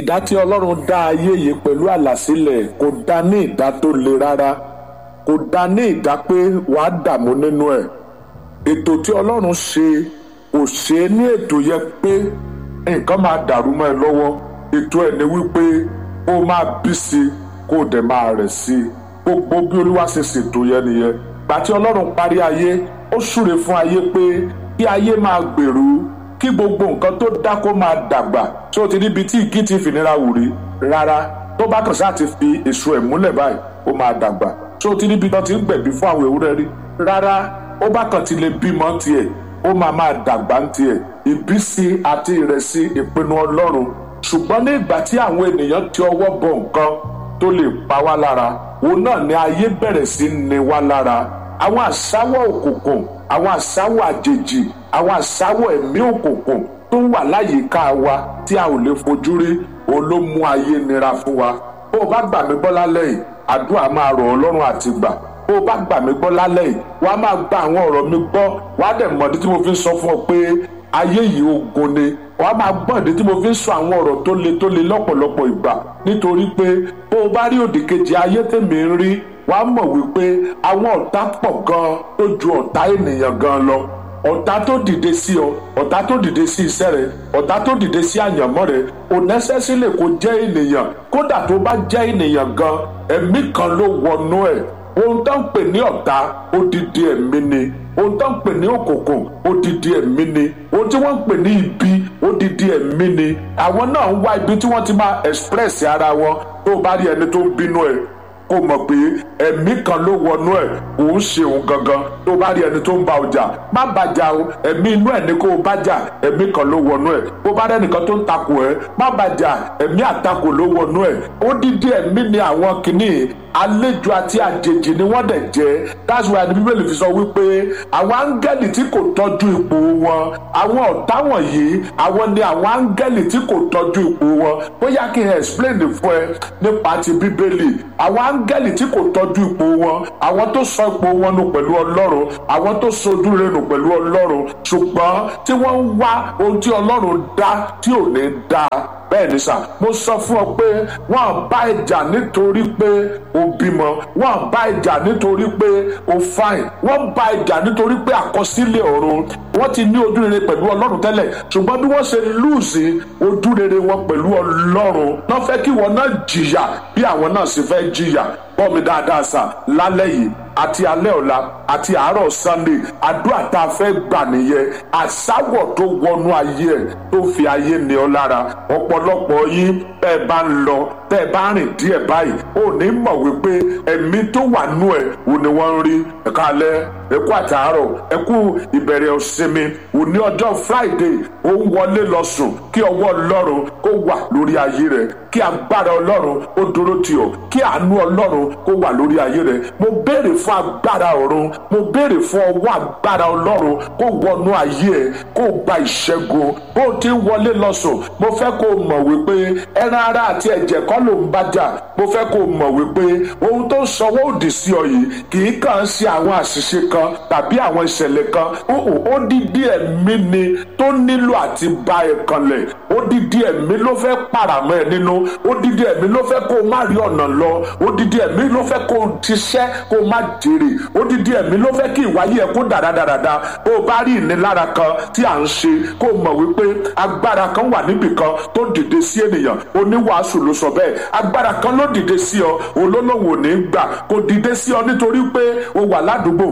ìdá tí ọlọ́run dá ayé yìí pẹ̀lú àlàsílẹ̀ kò dá ní ìdá tó le rárá kò dá ní ìdá pé wàá dààmú nínú ẹ̀ ètò tí ọlọ́run ṣe kò ṣe é ní ètò yẹ pé nǹkan máa dàrú mọ́ ẹ lọ́wọ́ ètò ẹ̀ ni wípé kó máa bí sí i kó dẹ̀ máa rẹ̀ sí i gbogbo bí olúwa ṣe ṣètò yẹn nìyẹn gbà tí ọlọ́run parí ayé ó súre fún ayé pé kí ayé máa gbèrú kí gbogbo nǹkan tó dá kó máa dàgbà tí ó ti níbi tí ìkí ti fìnira wù rí rárá tó bá kàn sáà ti fi èso ẹ̀ múlẹ̀ báyìí ó máa dàgbà tí ó ti níbi tó ti ń gbẹ̀bí fún àwọn ewúrẹ́ rí rárá ó bá kàn ti lè bímọ tiẹ̀ ó máa máa dàgbà ń tiẹ̀ ìbísí àti ìrẹsì ìpinnu ọlọ́run ṣùgbọ́n ní ìgbà tí àwọn ènìyàn ti ọwọ́ bọ nǹkan tó lè pa wá lára òun náà ni ayé bẹ̀rẹ̀ sí ní wá lára àwọn àṣàwọ̀ òkùnkùn àwọn àṣàwọ̀ àjèjì àwọn àṣàwọ̀ ẹ̀mí òkùnkùn tó wà láyìíká wa tí a ò lè fojú rí òun ló mú ayé nira fún wa bó o bá gbà mí gbọ́ lálẹ́ yìí àdúrà máa rọ̀ ọ́ lọ́rùn àti gbà bó o bá gbà mí gbọ́ lálẹ́ yìí wà á máa gba àwọn ọ̀rọ̀ mi gbọ́ wà á dẹ̀ mọ̀dí tí mo fi ń sọ fún ọ pé ayé yìí ogun ni wà á máa gbọ́ ìdí tí mo fi ń sọ àwọn ọ̀rọ̀ tó le tó le lọ́pọ̀lọpọ̀ ìgbà nítorí pé bó o bá rí òdì kejì ayé tèmi ń rí wà á mọ̀ wípé àwọn ọ̀tá pọ̀ gan-an tó ju ọ̀tá ènìyàn gan lọ ọ̀tá tó dìde sí ọ ọ̀tá tó dìde sí iṣẹ́ rẹ ọ̀tá tó dìde sí àyànmọ́ rẹ kò nẹ́sẹ̀sílẹ̀ kó jẹ́ ènìyàn kódà tó bá jẹ́ ènìyàn gan ẹ̀mí kan ló wọnú ẹ̀ ohun tó ń pè ní ọ̀tá odidi ẹ̀mí ni ohun tó ń pè ní òkùnkùn odidi ẹ̀mí ni ohun tí wọ́n ń pè ní ibi odidi ẹ̀mí ni àwọn náà ń wá ibi tí wọ́n ti máa express ara wọn tó bá rí ẹni tó ń bínú ẹ̀ kó mọ̀ pé ẹ̀mí kan ló wọnú ẹ̀ òun ṣe òun gangan tó bá rí ẹni tó ń ba ọjà má bàjá o ẹ̀mí inú ẹ̀ ní kó o bàjá ẹ̀mí kan ló wọnú ẹ̀ bó bá rẹ́ nìkan tó ń takò ẹ̀ má bàjá ẹ̀mí àtakò ló wọnú ẹ̀ ó dídí ẹ̀mí ni àwọn kìíní àlejò àti àjèjì ni wọ́n dẹ̀ jẹ́ that's why the bíbélì fi sọ wípé àwọn áńgẹ́lì tí kò tọ́jú ipò wọn àwọn ọ̀tá wọ̀nyí àwọn ni àwọn áńgẹ́lì tí kò tọ́jú ipò wọn bóyá kí n explain fún ẹ nípa ti bíbélì àwọn áńgẹ́lì tí kò tọ́jú ipò wọn àwọn tó sọ ipò wọn nù pẹ̀lú ọlọ́run àwọn tó sojú rẹ̀ nù pẹ̀lú ọlọ́run ṣùgbọ́n tí wọ́n ń wá ohun tí ọlọ́run dá tí ò ní dá bẹ́ẹ̀ ni sà mo sọ fún ọ pé wọ́n bá ìjà nítorí pé o bímọ wọ́n bá ìjà nítorí pé o fine wọ́n bá ìjà nítorí pé àkọsílẹ̀ ọ̀run wọ́n ti ní ojú rere pẹ̀lú ọlọ́run tẹ́lẹ̀ ṣùgbọ́n bí wọ́n ṣe lùsì ojú rere wọn pẹ̀lú ọlọ́run náà fẹ́ kí wọn náà jìyà bí àwọn náà sì fẹ́ jìyà gbọ́ mi dáadáa sà lálẹ́ yìí àti alẹ́ ọ̀la àti àárọ̀ sunday àdúrà tá a fẹ́ gbà nìyẹn àsáwọ̀ tó wọnú ayé ẹ̀ tó fi ayé ní ọ lára ọ̀pọ̀lọpọ̀ yín bẹ́ẹ̀ bá ń lọ bẹ́ẹ̀ bá rìn díẹ̀ báyìí ò ní mọ̀ wípé ẹ̀mí tó wà nú ẹ̀ ò ní wọ́n ń rí ẹ̀ka alẹ́ ẹ̀kú àtàárọ̀ ẹ̀kú ìbẹ̀rẹ̀ ọ̀sinmi òní ọjọ́ friday ó ń wọlé lọ sùn kí ọwọ́ ọlọ́run kó wà lórí ayé rẹ̀ kí agbára ọlọ́run ó dúró tì ọ́ kí àánú ọlọ́run kó wà lórí ayé rẹ̀ mo béèrè fún agbára ọ̀run mo béèrè fún ọwọ́ agbára ọlọ́run kó wọnú ayé ẹ̀ kó gba ìṣẹ́gun bó ti ń wọlé lọ sùn mo fẹ́ kó o mọ̀ wípé ẹran ara àti ẹ̀jẹ̀ kọ́ ló ń bá jà mo fẹ́ kó o mọ̀ wípé ohun tó ń sanwó òdì sí ọ yìí kì í kàn ṣe àwọn àṣìṣe kan tàbí àwọn ìṣẹ̀lẹ̀ kan ó dídí ẹ̀mí ni tó nílò àti ba ẹ̀ kanlẹ̀ ó dídí ẹ̀mí ló fẹ́ pàràmọ́ ẹ nínú ó dídí ẹ̀mí ló fẹ́ kó o má rí ọ̀nà lọ ó dídí ẹ̀mí ló fẹ́ kó o ṣiṣẹ́ kó o má jèrè ó dídí ẹ̀mí ló fẹ́ kí ìwáyé ẹ kó dáradára bó o bá rí ìnilára kan tí à ń ṣe kó o mọ̀ wípé agbára kan wà níbì kan tó dìde sí ènìyàn oníwàásù ló sọ bẹ́ẹ̀ agbára kan ló dìde sí ọ olólùwò ní gbà kò dìde sí ọ nítorí pé o wà ládùúgbò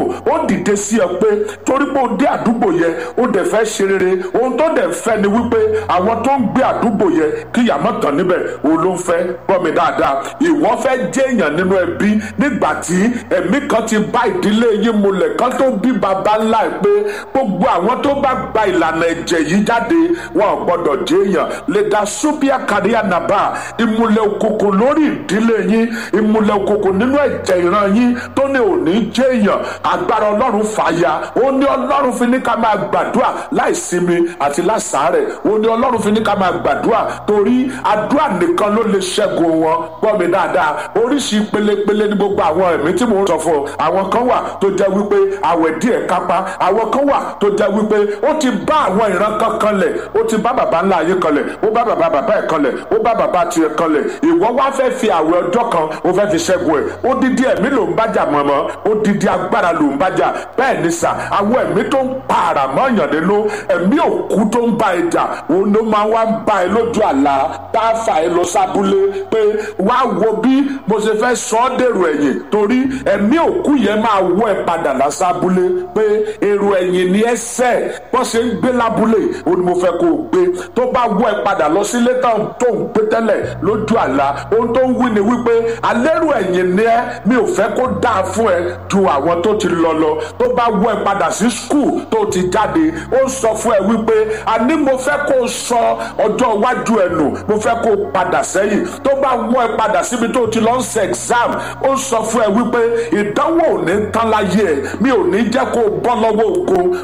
ó dìde sí ọ pé torí pé o dé àdúgbò yẹn ó dẹ̀ fẹ́ ṣe rere ohun tó dẹ̀ fẹ́ ni wípé àwọn tó ń gbé àdúgbò yẹn kí ìyàmọ́ tán níbẹ̀ òun ló ń fẹ́ gbọ́ mi dáadáa ìwọ fẹ́ jẹ́ èèyàn nínú ẹbí nígbà tí ẹ̀mí kan ti bá ìdílé yín mulẹ̀ kan tó bí baba ńlá ẹ̀ pé gbogbo àwọn tó bá gba ìlànà ẹ̀jẹ̀ yìí jáde wọn ò gbọ́dọ̀ jẹ́ èèyàn lè dá súbíà káríà nàbà ìmùlẹ̀ òkùnkùn lórí ìdílé yín ìmùlẹ̀ òkùnkùn nínú ẹ̀jẹ̀ ìran yín tó ní òní jẹ́ èèyàn agbára ọlọ́run fàya ó ní ọlọ́run fi ní ká máa gbàdúrà láìsinmi àti láṣàárẹ̀ ó ní ọlọ́run fi ní ká máa gbàdúrà torí àdúrà nìkan ló lè ṣẹ́gun wọn gbọ́ mi dáadáa oríṣi pelepele ní gbogbo àwọn ẹ̀mí tí mò ń sọ fún ọ àwọn kan wà tó jẹ́ wípé àwẹ̀ díẹ̀ kápá àwọn kan wà tó jẹ́ wípé ó ti bá àwọn ìran kan kanlẹ̀ ó ti bá bàbá ńlá ayé kanlẹ̀ ó bá bàbá bàbá ẹ̀ kanlẹ̀ ó bá bàbá tiẹ̀ kanlẹ̀ ìwọ wá fẹ́ fi àwẹ̀ ọjọ́ kan ó fẹ́ fi ṣẹ́gun ẹ̀ ó dídí ẹ̀mí ló ń bájà mọ̀mọ́ ó dídí agbára ló ń bájà bẹ́ẹ̀ ni sà àwọn ẹ̀mí tó ń pa àrà mọ́yàn nínú ẹ̀mí òkú tó ń bá ẹ jà òun ló máa wá ń bá ẹ lójú àlá tá a fà ẹ lọ sábúlé pé wá wo bí mo ṣe fẹ́ sọ ọ́ dèrò ẹ̀yìn torí ẹ̀mí òkú yẹn máa wọ́ ẹ padà lásábúlé pé èrò ẹ̀yìn ni ẹsẹ̀ bọ́n ṣe ń gbé lábúlé òun ni mo fẹ́ kó o gbé tó bá wọ́ ẹ padà lọ sílé tó ń gbé tẹ́lẹ̀ lójú àlá ohun tó ń wí ni wípé alẹ́rù ẹ̀yìn ni ẹ mi ò fẹ́ kó dáa fún ẹ ju àwọn tó ti lọ lọ tó bá wọ́ ẹ padà sí skul tó ti jáde ó sọ fún ẹ wípé àní mo fẹ́ kó o sọ ọjọ́ iwájú ẹ nù mo fẹ́ kó o padà sẹ́yìn tó bá wọ́ ẹ padà síbi tó ti lọ ń ṣe exam ó sọ fún ẹ wípé ìdánwò ò ní tán láyé ẹ mi ò ní jẹ́ kó o bọ́ lọ́wọ́ ògo